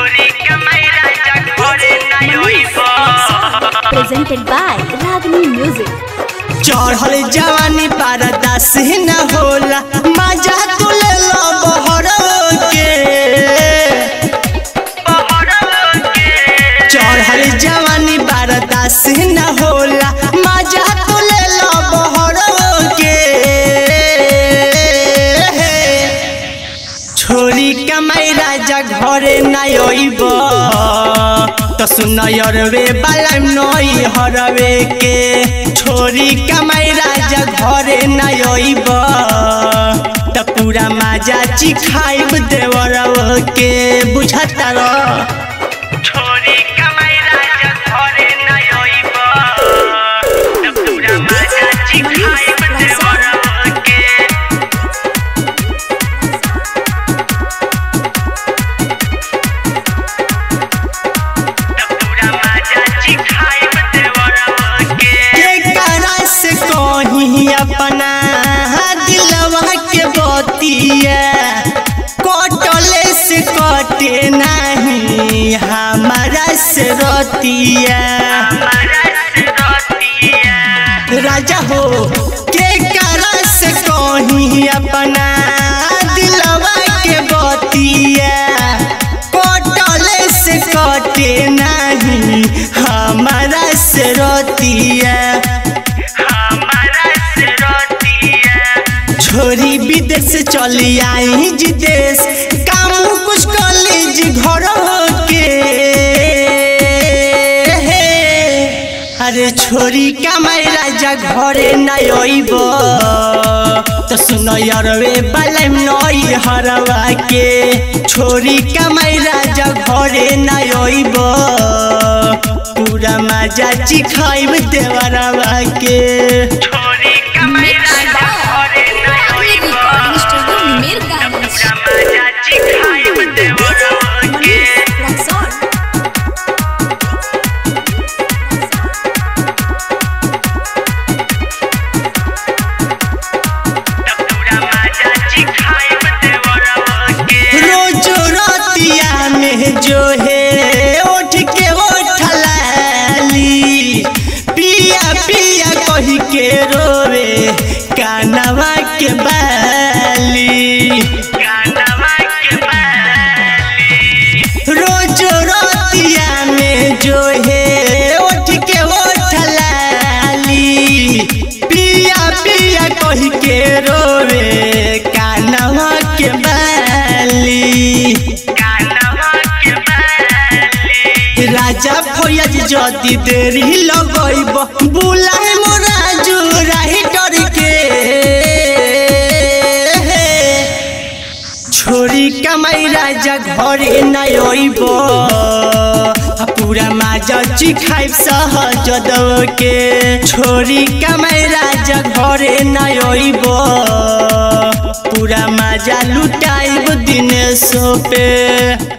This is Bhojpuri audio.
छोरी कमाई राजा घरे ना होइबो presented by Ragini Music. चढ़ल जवानी पारदास न होला मजा तू ले लो बहर के चढ़ल जवानी पारदास न होला मजा तू ले लो बहर के छोरी कमाई राजा घरे नाय अइब त सुनयर रे बालम नई हरवे के छोरी कमाई राजा घरे नाय अइब त पूरा माजा चिखाइब देवरव के बुझता र छोरी कमाई राजा घरे ना होइबो त पूरा मजा चिखाइब देवर के पूरा मजा चिखाइब देवर के के करा से कहीं अपना दिलवा के बतिया कटले से कटे नहीं हमारा से रतिया राजा हो के करा से कहीं अपना दिलवा के बतिया कटले से कटे नहीं हमारा से रतिया छोरी विदेश से चली आई जी देश काम कुछ कॉलेज घर के अरे छोरी कमाई राजा घरे नहीं अइब तो सुनो यरवे बालम नई हरवा के छोरी कमाई राजा घरे नहीं अइब पूरा मजा चिखाइब देवरवा के छोरी कमाई राजा घरे ना होइबो Recording Studio Mirgans. मजा चिखाइब देवर के Raxon. पूरा मजा चिखाइब देवर के रोज रतिया में जो है उठ के उठलाली पिया पिया कही के रोवे कानवा के बाली गानवा के बाली रोज रतिया में जो है उठ के उठलाली पिया पिया कही के रोवे कानवा के बाली गानवा के बाली राजा फौज जदी देरी लगैब बुलाए मोरा जुराही डर के छोरी कमाई राजा घरे नहीं अइब आ पूरा माजा चिखाइब सहज दव के छोरी कमाई राजा घरे नहीं अइब पूरा माजा लुटाइब दिनेश पे